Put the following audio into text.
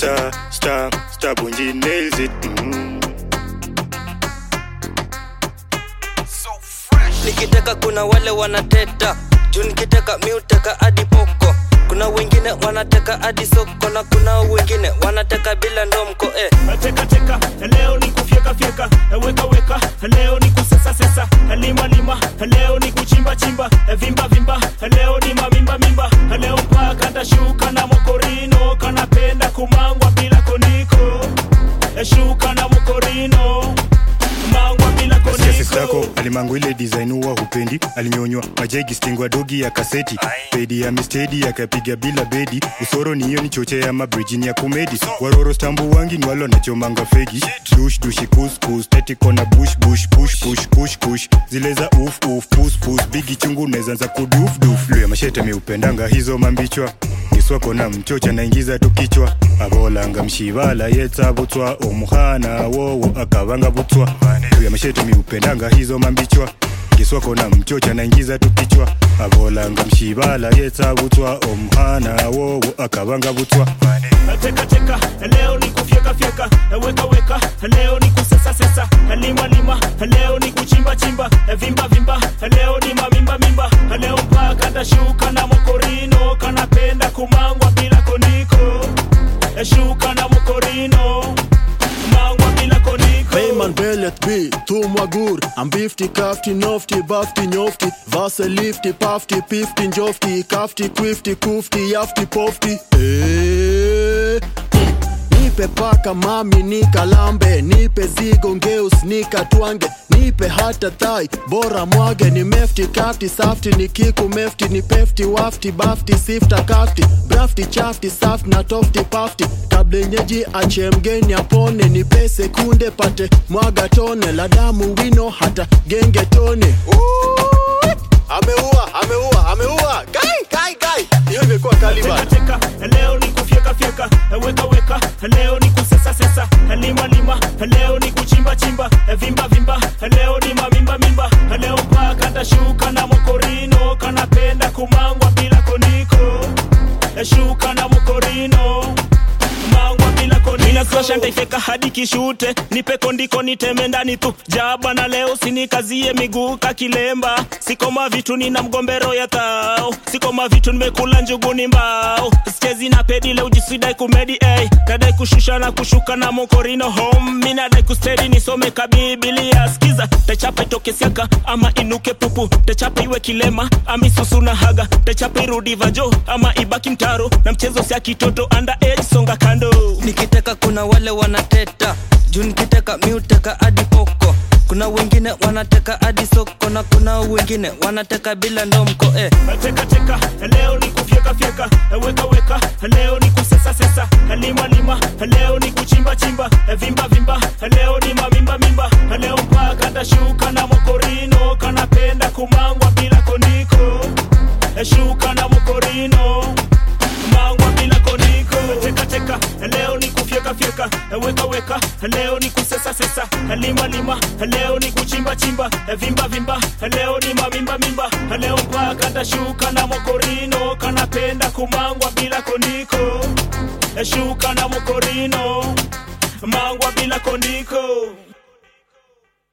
star star star bunji nails it mm. nikiteka kuna wale wanateta juu nikiteka miuteka hadi poko kuna wengine wanateka hadi soko na kuna wengine wanateka bila ndomko eh. teka teka leo ni kufyeka fyeka weka weka leo ni kusesa sesa lima lima leo ni kuchimba chimba vimba vimba leo ni mamimba mimba leo mpaka ndashuka na mokorino kanapenda kumangwa bila koniko shuka na mokorino mangwa bila Nasikia sistako koniko alimangu ile design huwa hupendi alinyonywa majegi stingwa dogi ya kaseti pedi ya mistedi akapiga bila bedi usoro ni hiyo ni choche ya mabrijini ya kumedi waroro stambu wangi ni wale wanachomanga fegi dush dushi kuskus tetikona bush bush push push kush kush zile za uf uf pus pus bigi chungu nezanza kuduf duf luya mashete miupendanga hizo mambichwa niswako na mchocha naingiza tu kichwa abolanga mshivala yetsa butswa omuhana wowo akabanga butswa luya mashete miupendanga hizo mambichwa ngiswako na mchocha naingiza tu kichwa abolanga mshivala yetsa butswa omuhana wowo akabanga butswa teka teka leo ni kufyeka fyeka weka weka leo ni kusesa sesa lima lima leo ni kuchimba chimba vimba vimba leo ni mamimba mimba leo mpaka ndashuka na mokorino kanapenda kumangwa bila koniko shuka na mokorino mangwa bila koniko Beyman Bellet B, tumwa gur Ambifti, kafti, nofti, bafti, nyofti Vase, lifti, pafti, pifti, njofti Kafti, kwifti, kufti, yafti, pofti Eh, Nipe paka mami nikalambe Nipe zigo ngeus nikatwange Nipe hata thai bora mwage Ni mefti kafti safti ni kiku mefti Ni pefti wafti bafti sifta kafti Brafti chafti saft na tofti pafti Kabla yenyeji ache mgeni apone Nipe sekunde pate mwaga tone La damu wino hata genge tone Uuuu, Ameua, ameua, ameua Kai, kai, kai Hiyo imekuwa kaliba teka teka leo ni kufyeka fyeka weka weka leo ni kusesa sesa lima lima leo ni kuchimba chimba vimba vimba leo ni mamimba mimba leo mpaka ndashuka na mokorino kanapenda kumangwa bila koniko shuka na mokorino mangwa bila koniko ntaifeka hadi kishute nipe kondiko niteme ndani tu jaba na leo sinikazie miguu kakilemba sikoma vitu nina mgombero ya thao sikoma vitu nimekula njuguni mbao skezi na pedi leo jisidai kumedi ey nadai kushusha na kushuka na mokorino home mi nadai kustedi nisome kabibilia skiza tachapa itoke siaka ama inuke pupu tachapa iwe kilema ama isusu na haga tachapa irudi vajo ama ibaki mtaro na mchezo sia kitoto under age songa kando nikiteka kuna wale wanateta juu nikiteka miuteka hadi poko kuna wengine wanateka hadi soko na kuna wengine wanateka bila ndomko eh. teka teka leo ni kufyeka fyeka weka weka leo ni kusesa sesa lima lima leo ni kuchimba chimba vimba vimba leo ni mamimba mimba leo mpaka ndashuka na mokorino kanapenda kumangwa bila koniko shuka na mokorino mangwa bila koniko teka teka leo ni kufyeka fyeka weka weka leo ni kusesa sesa lima lima leo ni kuchimba chimba vimba vimba leo ni mamimba mimba leo mpaka ndashuka na mokorino kanapenda kumangwa bila koniko shuka na mokorino mangwa bila koniko